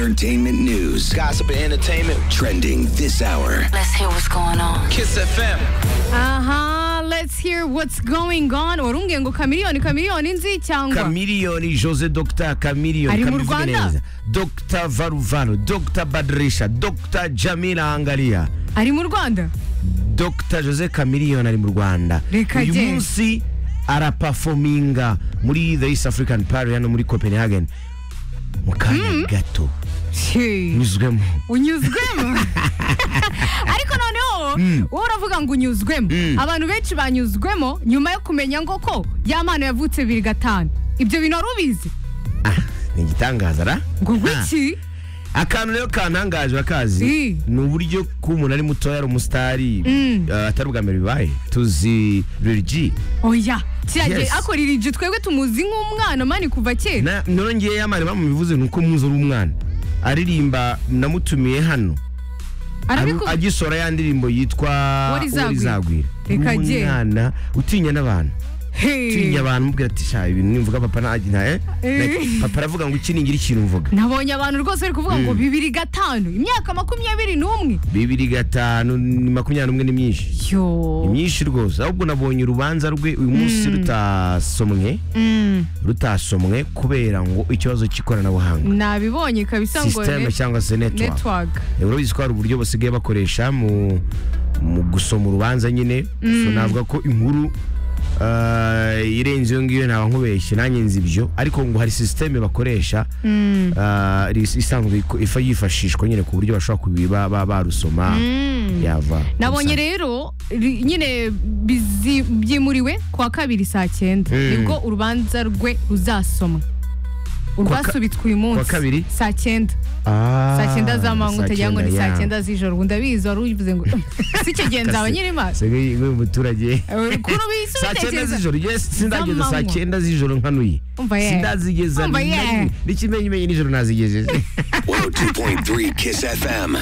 entertainment news. Gossip and entertainment. Trending this hour. Let's hear what's going on. Kiss FM. aha let's hear what's going on urumbiye ngo kamiliyoni kamiliyoni nzi cyangwa Chameleone, Jose Dr. Chameleone. Ari mu Kamivuge Rwanda? neza. Dr. Varuvaru, Dr. Badrisha, Dr. Jamila Angalia, ari mu rwanda Dr. Jose Chameleone ari mu Rwanda. Reka Uyu je. munsi araperforminga muri The East African Party hano muri Copenhagen. Mu kanya gato Shee. nyuzwemo. unyuzwemo ariko noneho wowe uravuga ngo unyuzwemo abantu benshi banyuzwemo nyuma yo kumenya ngo ko ya mpano yavutse bibiri gatanu ibyo bintu wari ubizi Ah, ni igitangaza ra? ngo Ah. wiki akantu rero kantangaje Si. akazi ni uburyo ko umuntu ari mutoya ari umusitari Mm. eh, atari ubwa mbere bibaye tuzi Lil G oya kiragera Yes. akorera iryo twebwe tumuzi nk'umwana mani kuva kera Na- none ngewe yamari bamubivuze ni uko muzi ari umwana aririmba namutumiye hano arabikubwira agisora ya ndirimbo yitwa Uwarizagwira. Uwarizagwira. Reka Ni jye. umwana utinya n'abantu Hey. utinya abantu mubwira ati sha ibintu nimvuga papa nta eh?" Eh. papa aravuga ngo iki ningira ikintu mvuga nabonye abantu rwose bari kuvuga ngo bibiri gatanu imyaka makumyabiri n'umwe bibiri gatanu ni makumyabiri n'umwe ni myinshi yo ni myinshi rwose ahubwo nabonye urubanza rwe uyu munsi rutasomwe Mm, rutasomwe kubera ngo ikibazo cy'ikoranabuhanga nabibonye kabisa ngo sisiteme net- cyangwa se network network urabizi ko hari uburyo basigaye bakoresha mu mu gusoma urubanza nyine so navuga ko inkuru eh, irenze iyo ngiyo ntaba nkubeshye nanjye nzi ibyo ariko ngo hari sisiteme bakoresha eh, is- isanzwe iko- ifa yifashishwa nyine ku buryo bashobora kubiba ba- barusoma yava nabonye rero ri- nyine bizi- byimuriwe ku wa kabiri saa cyenda Mm. nibwo urubanza rwe ruzasomwa ka- urwasubitswe uyu munsi kabiri? saa cyenda saa cyenda z'amanywa utagira ngo ni saa cyenda z'ijoro ubu ndabizi wari ubivuze ngo si icyo gihe nzaba nyiri maso umuturage kuri saa cyenda ubisubitekeza z'ijoro yes, sindageza saa Z'amanywa. cyenda z'ijoro nkanuye Umva ye. sindazigeza Umva ye. n'ikimenyimenyi nijoro nazigejeje 102.3 Kiss FM.